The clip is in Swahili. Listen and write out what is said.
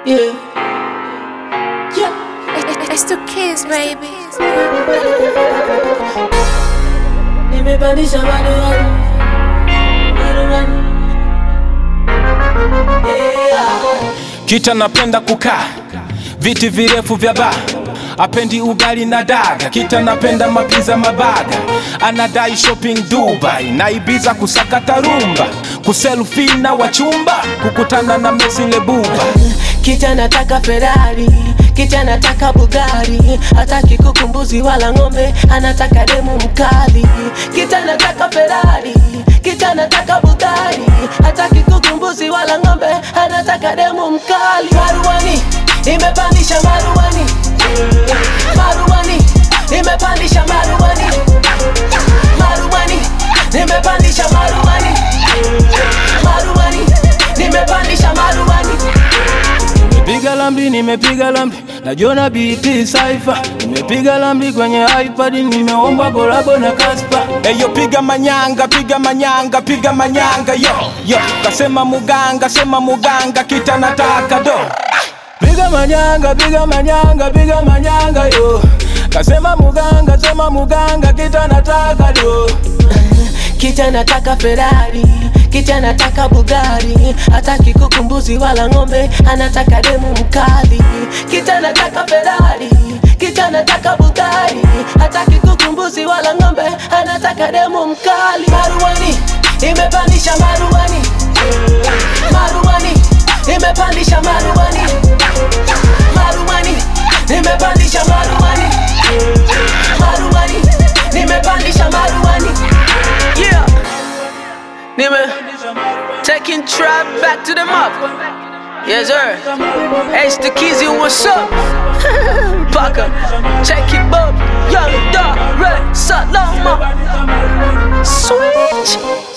Yeah. Yeah. It's two kids, baby. Nimepandisha maruani. Maruani. Yeah. Kita napenda kukaa viti virefu vya baa, apendi ugali na daga. Kita napenda mapiza mabaga, anadai shopping Dubai na Ibiza, kusakata rumba, kuselfie na wachumba, kukutana na Messi Lebuba. Kita nataka Ferrari, kita nataka Bugari, hataki kuku mbuzi wala ng'ombe, anataka demu mkali. Kita nataka Ferrari, kita nataka Bugari, hataki kuku mbuzi wala ng'ombe, anataka demu mkali. Maruani, imepandisha maruani, maruani, imepandisha maruani, maruani, nimepandisha maruani, maruani, nimepandisha maruani. Nimepiga lambi, nimepiga lambi, najiona BT Cypher. Nimepiga lambi kwenye iPad, nimeomba kolabo na Kaspa. Eyo piga manyanga, piga manyanga, piga manyanga yo yo. Kasema muganga, sema muganga, kita nataka do. Piga manyanga, piga manyanga, piga manyanga yo. Kasema muganga, sema muganga, kita nataka do. Kita nataka Ferrari, kita nataka Bugari, hataki kuku mbuzi wala ng'ombe, anataka demu mkali. Kita nataka Ferrari, kita nataka Bugari, hataki kuku mbuzi wala ng'ombe, anataka demu mkali. Maruani, imepandisha maruani, maruani, imepandisha maruani, maruani, nimepandisha maruani, maruani, nimepandisha maruani. Yeah. Nime taking trap back to the map. Yes, sir. H the Kizzy, what's up? Parker, check it, Bob. Young Dog, Red, Salama. Switch.